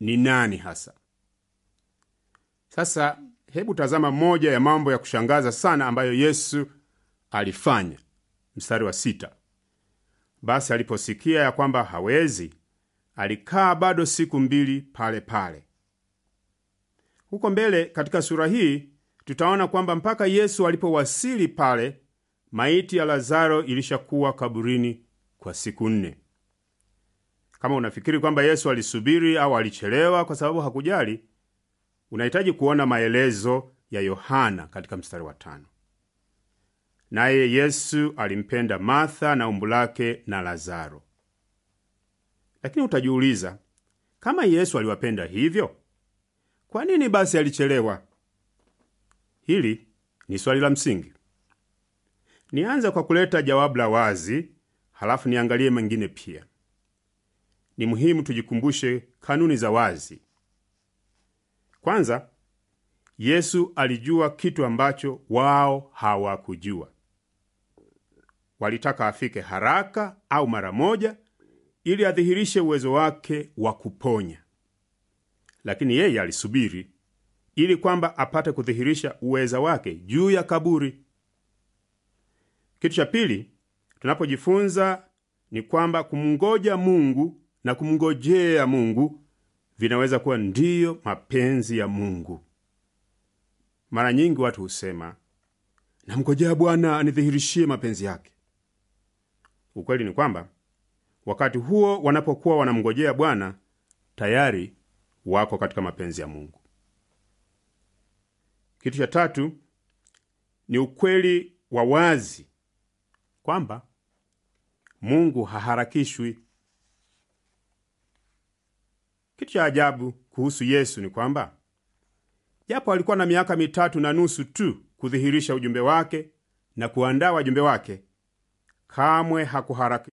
ni nani hasa. Sasa hebu tazama moja ya mambo ya kushangaza sana ambayo Yesu alifanya. Mstari wa sita: basi aliposikia ya kwamba hawezi, alikaa bado siku mbili pale pale. Huko mbele katika sura hii tutaona kwamba mpaka Yesu alipowasili pale, maiti ya Lazaro ilishakuwa kaburini kwa siku nne. Kama unafikiri kwamba Yesu alisubiri au alichelewa kwa sababu hakujali, unahitaji kuona maelezo ya Yohana katika mstari wa tano. Naye Yesu alimpenda Martha na umbu lake na Lazaro. Lakini utajiuliza, kama Yesu aliwapenda hivyo, kwa nini basi alichelewa? Hili ni swali la msingi. Nianze kwa kuleta jawabu la wazi, halafu niangalie mengine pia. Ni muhimu tujikumbushe kanuni za wazi. Kwanza, Yesu alijua kitu ambacho wao hawakujua. Walitaka afike haraka au mara moja ili adhihirishe uwezo wake wa kuponya, lakini yeye alisubiri ili kwamba apate kudhihirisha uweza wake juu ya kaburi. Kitu cha pili tunapojifunza ni kwamba kumngoja Mungu na kumngojea Mungu vinaweza kuwa ndiyo mapenzi ya Mungu. Mara nyingi watu husema, namngojea Bwana anidhihirishie mapenzi yake. Ukweli ni kwamba wakati huo wanapokuwa wanamngojea Bwana, tayari wako katika mapenzi ya Mungu. Kitu cha tatu ni ukweli wa wazi kwamba Mungu haharakishwi. Kitu cha ajabu kuhusu Yesu ni kwamba japo alikuwa na miaka mitatu na nusu tu kudhihirisha ujumbe wake na kuandaa wajumbe wake, kamwe hakuharaki